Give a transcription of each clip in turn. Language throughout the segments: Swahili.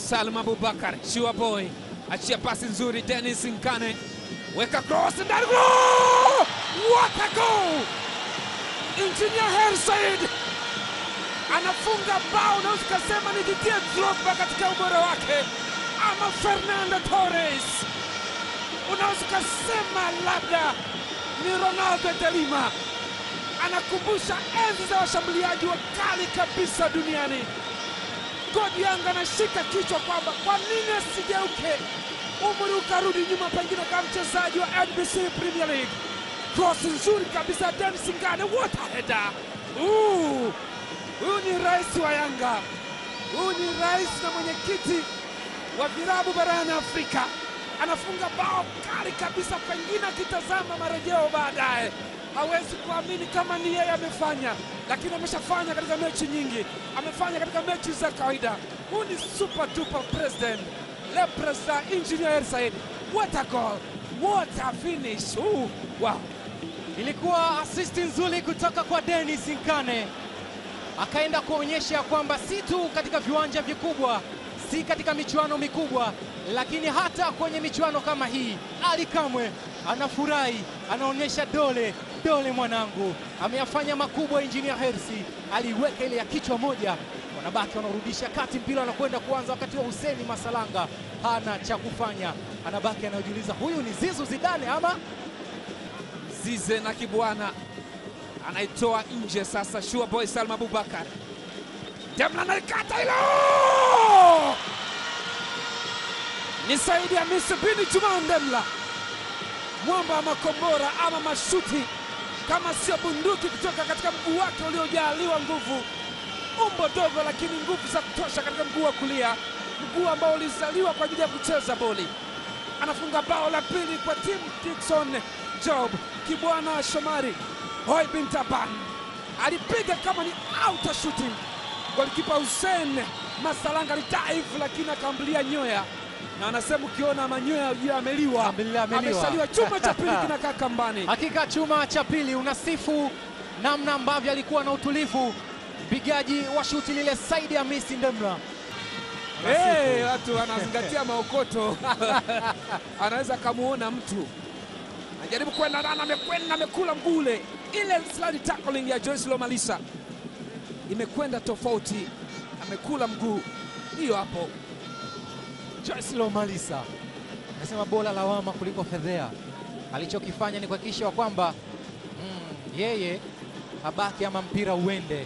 Salma Abubakar, Shua Boy achia pasi nzuri, Dennis Nkane weka cross ndani, goal! What a goal! Engineer Hersaid anafunga bao, unaweza ukasema ni Didier Drogba katika ubora wake, ama Fernando Torres, unaweza ukasema labda ni Ronaldo de Lima. Anakumbusha enzi za washambuliaji wakali kabisa duniani. Godi Yanga anashika kichwa kwamba kwa nini asigeuke, umri ukarudi nyuma, pengine kama mchezaji wa NBC Premier League. Cross nzuri kabisa, Dennis Ngane, what a header! Ooh, Huyu ni rais wa Yanga, huyu ni rais na mwenyekiti wa virabu barani Afrika, anafunga bao kali kabisa, pengine akitazama marejeo baadaye hawezi kuamini kama ni yeye amefanya, lakini ameshafanya katika mechi nyingi, amefanya katika mechi za kawaida. Huyu ni super duper president, le president engineer Hersaid. What a goal, what a finish! Ooh, wow. Ilikuwa asisti nzuri kutoka kwa Dennis Nkane, akaenda kuonyesha kwamba si tu katika viwanja vikubwa, si katika michuano mikubwa, lakini hata kwenye michuano kama hii Ali Kamwe anafurahi, anaonyesha dole dole, mwanangu ameyafanya makubwa. Engineer Hersi aliweka ile ya kichwa moja, wanabaki wanaorudisha kati, mpira anakwenda kuanza wakati wa Huseni Masalanga hana cha kufanya, anabaki anayojiuliza, huyu ni Zizu Zidane ama Zize na Kibwana anaitoa nje sasa. Shua Boy Salma Abubakar Demla analikata hilo, ni Saidi Hamisi bini Juma Ndemla, mwamba wa makombora ama mashuti, kama sio bunduki kutoka katika mguu wake uliojaliwa nguvu. Umbo dogo, lakini nguvu za kutosha katika mguu wa kulia, mguu ambao ulizaliwa kwa ajili ya kucheza boli. Anafunga bao la pili kwa timu Dickson Job. Kibwana Shomari Hoi bin Taban alipiga kama ni outer shooting. Golikipa Hussein Masalanga alidaivu, lakini akaambulia nyoya, na anasema ukiona manyoya ujue ameliwa, Ameliwa, ameliwa. ameshaliwa. Chuma cha pili kinakaa kambani. Hakika chuma cha pili unasifu namna ambavyo alikuwa na utulivu mpigaji wa shuti lile Saidi Hamisi Ndemla. Hey, watu wanazingatia maokoto anaweza akamuona mtu anajaribu kwenda ndani, amekwenda amekula mguu ule. Ile slide tackling ya Joyce Lomalisa imekwenda tofauti, amekula mguu. Hiyo hapo Joyce Lomalisa anasema bora lawama kuliko fedhea. Alichokifanya ni kuhakikisha kwamba mm, yeye abaki ama mpira uende.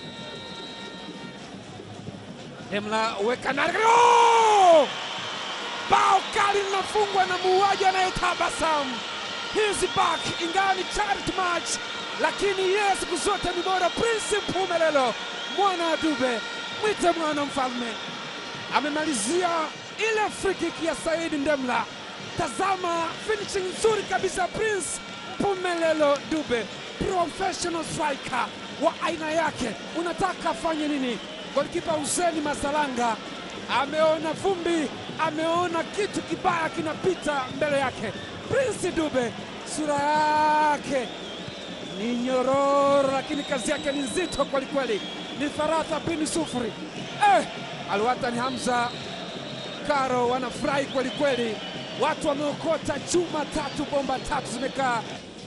Demla weka ndani, Oh! bao kali linafungwa na muuaji anayetabasamu. He's back, ingawa ni charity match, lakini yeye siku zote ni bora. Prince Mpumelelo mwana wa Dube, mwite mwana mfalme, amemalizia ile free kick ya Said Ndemla. Tazama finishing nzuri kabisa, Prince Mpumelelo Dube, professional striker wa aina yake. Unataka afanye nini? Golikipa Huseni Masalanga ameona vumbi, ameona kitu kibaya kinapita mbele yake. Prince Dube sura yake ni nyororo, lakini kazi yake ni nzito kwelikweli. Ni tharatha bini sufuri. Eh, Alwatan Hamza Karo wanafurahi kwelikweli, watu wameokota chuma tatu, bomba tatu zimekaa.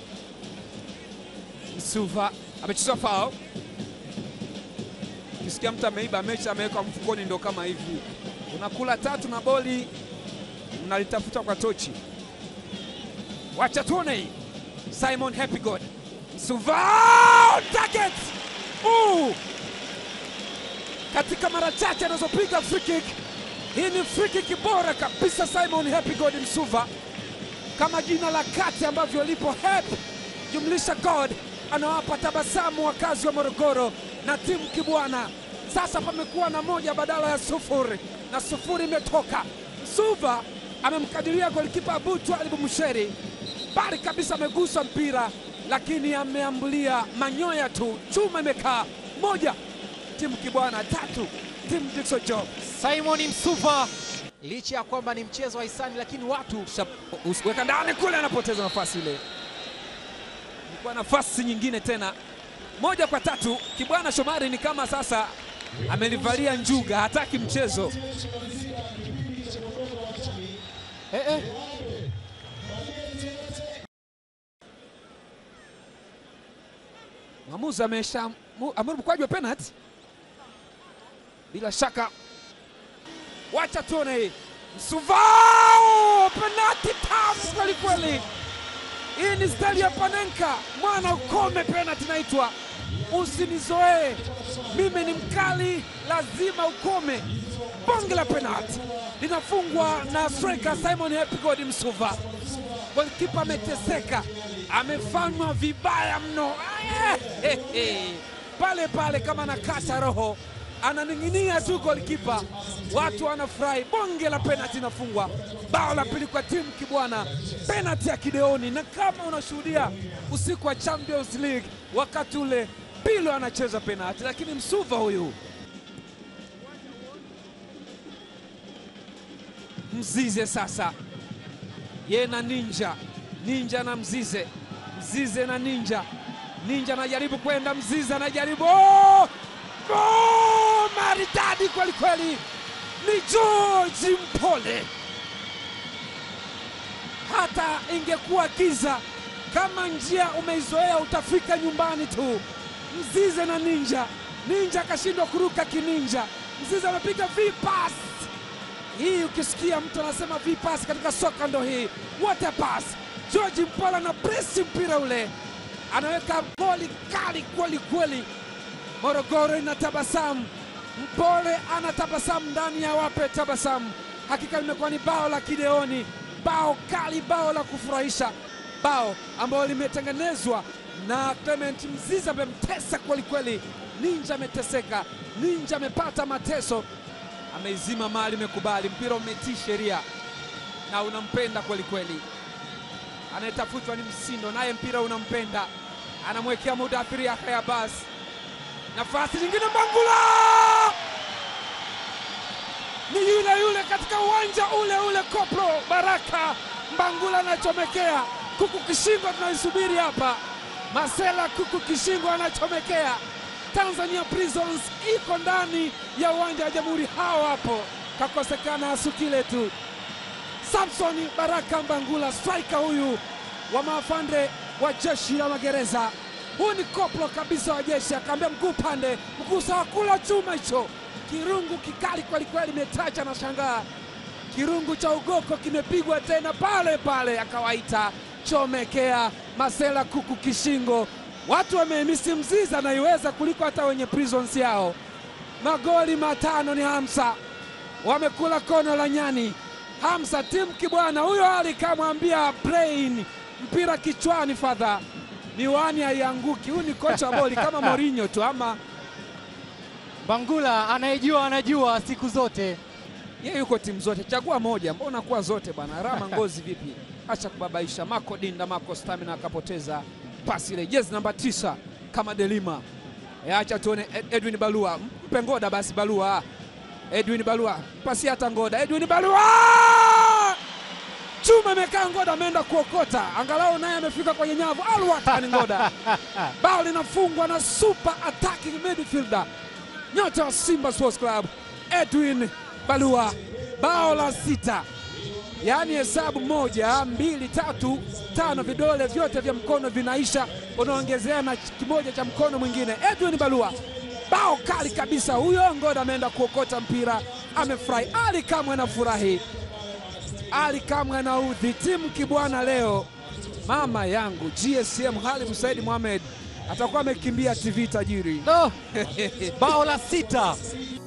Msuva amechezwa fao. Ukisikia mtu ameiba mechi ameweka mfukoni, ndo kama hivi, unakula tatu na boli mnalitafuta kwa tochi. Wacha tuone hii. Simon Happy God Msuva target uh! katika mara chache anazopiga free kick. Hii ni free kick bora kabisa. Simon Happy God Msuva, kama jina la kati ambavyo lipo Happy jumlisha God, anawapa tabasamu wakazi wa Morogoro na timu Kibwana. Sasa pamekuwa na moja badala ya sufuri na sufuri imetoka. Msuva amemkadiria golikipa Abu Twalibu Musheri, bali kabisa amegusa mpira, lakini ameambulia manyoya tu. Chuma imekaa moja, timu Kibwana tatu, timu Dickson Job. Simon Msuva, licha ya kwamba ni mchezo wa hisani, lakini watu Shap- weka ndani kule, anapoteza nafasi ile. Ilikuwa nafasi nyingine tena, moja kwa tatu. Kibwana Shomari ni kama sasa amelivalia njuga, hataki mchezo. Eh, eh. Mwamuzi amesha mu- amuru mkwaju wa penalty, bila shaka. Wacha tuone Msuvao, penalty tamu kweli kweli. Hii ni stali ya Panenka, mwana ukome, penalty naitwa. Usinizoee mimi ni mkali, lazima ukome. Bonge la penalty linafungwa na striker Simon Happy God Msuva. Golikipa ameteseka, amefanywa vibaya mno Eh, eh, eh. pale pale, kama nakata roho, ananing'inia tu golikipa, watu wanafurahi. Bonge la penalti inafungwa, bao la pili kwa timu Kibwana, penalti ya kideoni. Na kama unashuhudia usiku wa Champions League, wakati ule Pilo anacheza penalti, lakini Msuva huyu Mzize sasa ye na Ninja, Ninja na Mzize, Mzize na Ninja, Ninja anajaribu kwenda, Mzize anajaribu oh! Oh! maridadi kweli kweli, ni George Mpole. Hata ingekuwa giza, kama njia umeizoea utafika nyumbani tu. Mzize na Ninja, Ninja akashindwa kuruka kininja, Mzize amepiga vipas hii ukisikia mtu anasema vipas katika soka ndo hii. What a pass! George Mpola na presi mpira ule, anaweka goli kali kweli kweli. Morogoro ina tabasamu, Mpole ana tabasamu ndani ya wape tabasamu. Hakika limekuwa ni bao la kideoni, bao kali, bao la kufurahisha, bao ambalo limetengenezwa na Clement Mziza, amemtesa kweli kweli. Ninja ameteseka, Ninja amepata mateso ameizima mali, imekubali mpira umetii sheria na unampenda kweli kweli. Anayetafutwa ni Msindo, naye mpira unampenda, anamwekea Mudathiri Yahya Bas. Nafasi nyingine, Mbangula ni yule yule katika uwanja ule ule, Koplo Baraka Mbangula anachomekea. Kuku Kishingwa tunaisubiri hapa, Masela Kuku Kishingwa anachomekea. Tanzania Prisons iko ndani ya uwanja wa Jamhuri, hao hapo, kakosekana Asukile tu. Samson Baraka Mbangula, striker huyu wa maafande wa jeshi la magereza. Huyu ni koplo kabisa wa jeshi, akaambia mguu pande, mguu sawa, kula chuma hicho. Kirungu kikali kwelikweli, metacha na shangaa, kirungu cha ugoko kimepigwa tena pale pale, akawaita chomekea Masela Kuku Kishingo. Watu wamemisi Mziza anaiweza kuliko hata wenye prisons yao. Magoli matano ni Hamsa, wamekula kono la nyani. Hamsa timu Kibwana huyo ali kamwambia brain mpira kichwani, fadha miwani haianguki. Huyu ni kocha wa boli kama Mourinho tu, ama Bangula anayejua anajua siku zote. yeye yuko timu zote, chagua moja. Mbona kuwa zote bwana? Rama ngozi vipi? Acha kubabaisha. Mako Dinda, Mako Stamina akapoteza pasi ile, jezi namba tisa kama Delima. E, acha tuone Ed- Edwin Balua, mpe Ngoda basi. Balua, Edwin Balua, pasi hata Ngoda. Edwin Balua, chuma imekaa, Ngoda ameenda kuokota, angalau naye amefika kwenye nyavu. Alwatan Ngoda, bao linafungwa na super attacking midfielder nyota wa Simba Sports Club Edwin Balua, bao la sita, yaani hesabu moja mbili tatu tano, vidole vyote vya mkono vinaisha, unaongezea na kimoja cha mkono mwingine. Edwin Balua, bao kali kabisa huyo. Ngoda ameenda kuokota mpira, amefurahi. Ali Kamwe anafurahi, Ali Kamwe anaudhi timu Kibwana leo. Mama yangu GSM Halim Said Mohamed atakuwa amekimbia TV tajiri. No, bao la sita